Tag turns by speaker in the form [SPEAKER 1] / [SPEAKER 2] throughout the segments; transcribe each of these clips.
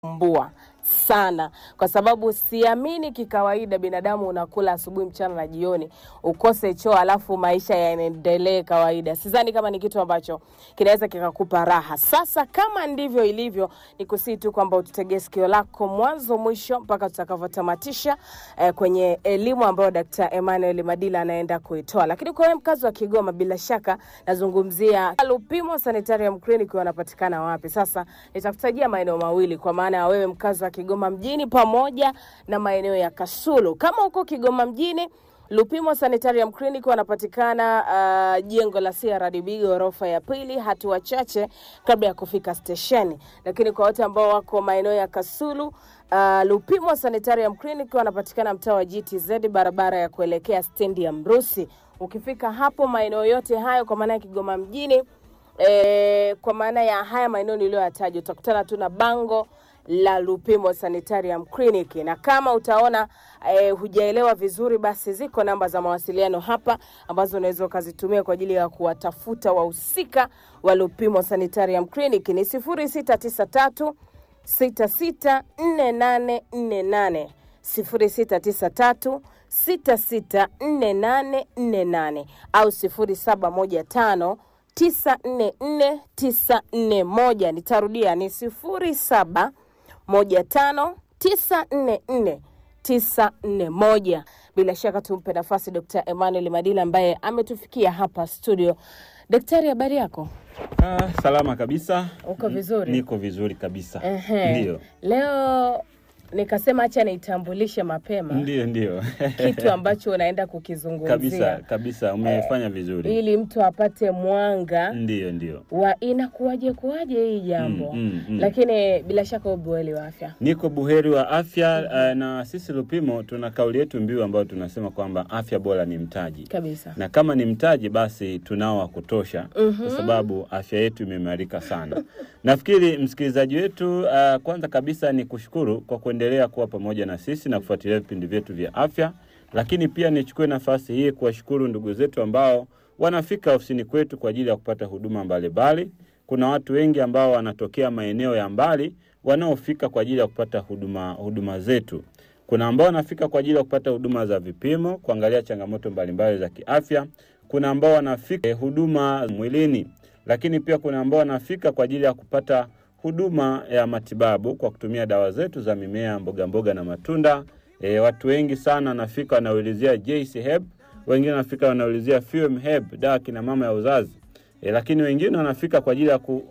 [SPEAKER 1] mbua sana kwa sababu siamini kikawaida binadamu unakula asubuhi, mchana na jioni ukose choo alafu maisha yaendelee kawaida. Sidhani kama ni kitu ambacho kinaweza kikakupa raha. Sasa kama ndivyo ilivyo, ni kusii tu kwamba ututegee sikio lako mwanzo mwisho mpaka tutakavyotamatisha eh, kwenye elimu ambayo Dkt. Emmanuel Madila anaenda kuitoa. Lakini kwa wewe mkazi wa Kigoma, bila shaka nazungumzia Lupimo Sanitarium Clinic wanapatikana wapi? Sasa nitakutajia maeneo mawili kwa maana ya wewe mkazi wa Kigoma mjini pamoja na maeneo ya Kasulu. Kama uko Kigoma mjini, Lupimo Sanitarium Clinic wanapatikana uh, jengo la CRDB ghorofa ya pili, hatua chache kabla ya kufika stesheni. Lakini kwa wote ambao wako maeneo ya Kasulu, uh, Lupimo Sanitarium Clinic wanapatikana mtaa wa GTZ, barabara ya kuelekea stendi ya Mrusi. Ukifika hapo maeneo yote hayo, kwa maana ya Kigoma mjini E, kwa maana ya haya maeneo niliyoyataja utakutana tu na bango la Lupimo Sanitarium Clinic, na kama utaona e, hujaelewa vizuri, basi ziko namba za mawasiliano hapa ambazo unaweza ukazitumia kwa ajili ya kuwatafuta wahusika wa Lupimo Sanitarium Clinic ni 0693 664848 0693 664848 au 0715 944941. Nitarudia ni 0715944941. Bila shaka tumpe nafasi Dr. Emmanuel Madila ambaye ametufikia hapa studio. Daktari, habari yako?
[SPEAKER 2] Ah, salama kabisa.
[SPEAKER 1] Uko vizuri?
[SPEAKER 2] Niko vizuri kabisa.
[SPEAKER 1] Ehe.
[SPEAKER 2] Ndio.
[SPEAKER 1] Leo nikasema acha nitambulishe mapema
[SPEAKER 2] Ndio, ndio.
[SPEAKER 1] kitu ambacho unaenda kukizungumzia
[SPEAKER 2] kabisa kabisa, umefanya vizuri.
[SPEAKER 1] ili mtu apate mwanga
[SPEAKER 2] Ndio, ndio.
[SPEAKER 1] wa inakuwaje kuwaje hii jambo
[SPEAKER 2] Mm, mm, mm.
[SPEAKER 1] lakini bila shaka ubuheri wa afya
[SPEAKER 2] Niko buheri wa afya eh, na sisi Lupimo tuna kauli yetu mbiu ambayo tunasema kwamba afya bora ni mtaji.
[SPEAKER 1] kabisa.
[SPEAKER 2] na kama ni mtaji basi tunao wa kutosha kwa sababu afya yetu imeimarika sana. Nafikiri msikilizaji wetu, uh, kwanza kabisa ni kushukuru kwa kuendelea kuwa pamoja na sisi na kufuatilia vipindi vyetu vya afya, lakini pia nichukue nafasi hii kuwashukuru ndugu zetu ambao wanafika ofisini kwetu kwa ajili ya kupata huduma mbalimbali. Kuna watu wengi ambao wanatokea maeneo ya mbali wanaofika kwa ajili ya kupata huduma, huduma zetu kuna ambao wanafika kwa ajili ya kupata huduma za vipimo, kuangalia changamoto mbalimbali za kiafya. Kuna ambao wanafika eh, huduma mwilini, lakini pia kuna ambao wanafika kwa ajili ya kupata huduma ya matibabu kwa kutumia dawa zetu za mimea, mboga mboga na matunda. E, watu wengi sana wanafika wanaulizia JC Herb, wengine wanafika wanaulizia Fuem Herb, dawa kina mama ya uzazi. E, lakini wengine wanafika kwa ajili ya ku,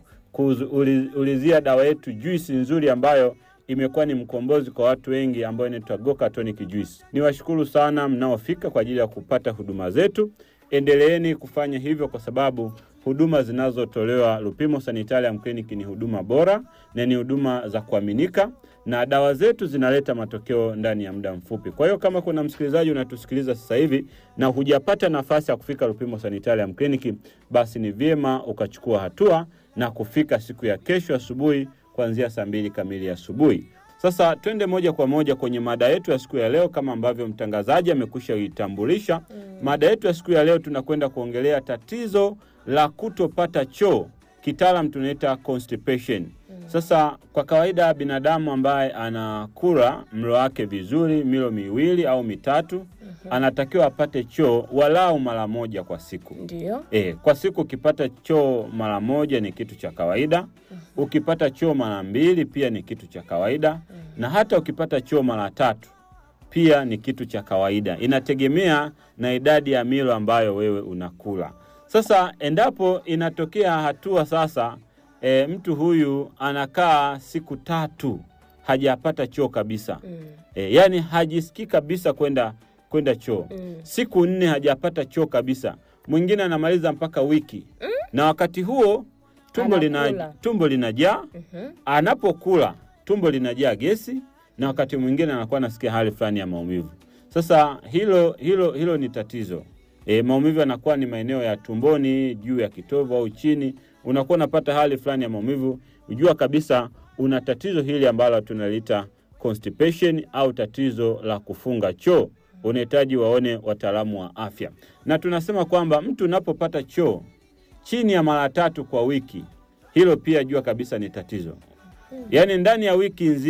[SPEAKER 2] kuulizia dawa yetu juisi nzuri ambayo imekuwa ni mkombozi kwa watu wengi ambayo inaitwa Goka Tonic Juice. Niwashukuru sana mnaofika kwa ajili ya kupata huduma zetu. Endeleeni kufanya hivyo kwa sababu huduma zinazotolewa Lupimo Sanitarium Clinic ni huduma bora na ni huduma za kuaminika na dawa zetu zinaleta matokeo ndani ya muda mfupi. Kwa hiyo kama kuna msikilizaji unatusikiliza sasa hivi na hujapata nafasi ya kufika Lupimo Sanitarium Clinic, basi ni vyema ukachukua hatua na kufika siku ya kesho asubuhi kuanzia saa mbili kamili asubuhi. Sasa twende moja kwa moja kwenye mada yetu ya siku ya leo, kama ambavyo mtangazaji amekwisha itambulisha. Mada yetu ya siku ya leo tunakwenda kuongelea tatizo la kutopata choo, kitaalam tunaita constipation. Sasa kwa kawaida binadamu ambaye anakula mlo wake vizuri, milo miwili au mitatu, anatakiwa apate choo walau mara moja kwa siku.
[SPEAKER 1] Ndio.
[SPEAKER 2] E, kwa siku ukipata choo mara moja ni kitu cha kawaida. Ukipata choo mara mbili pia ni kitu cha kawaida, na hata ukipata choo mara tatu pia ni kitu cha kawaida. Inategemea na idadi ya milo ambayo wewe unakula. Sasa endapo inatokea hatua sasa, e, mtu huyu anakaa siku tatu hajapata choo kabisa
[SPEAKER 1] Mm.
[SPEAKER 2] e, yani hajisikii kabisa kwenda kwenda choo
[SPEAKER 1] Mm.
[SPEAKER 2] siku nne hajapata choo kabisa. Mwingine anamaliza mpaka wiki na wakati huo tumbo lina,
[SPEAKER 1] Anakula.
[SPEAKER 2] tumbo linajaa.
[SPEAKER 1] Mhm.
[SPEAKER 2] Anapokula tumbo linajaa gesi, na wakati mwingine anakuwa anasikia hali fulani ya maumivu. Sasa hilo hilo hilo ni tatizo. E, maumivu yanakuwa ni maeneo ya tumboni, juu ya kitovu au chini, unakuwa unapata hali fulani ya maumivu, ujua kabisa una tatizo hili ambalo tunaliita constipation au tatizo la kufunga choo. Unahitaji waone wataalamu wa afya, na tunasema kwamba mtu unapopata choo chini ya mara tatu kwa wiki, hilo pia jua kabisa ni tatizo. yaani ndani ya wiki nzima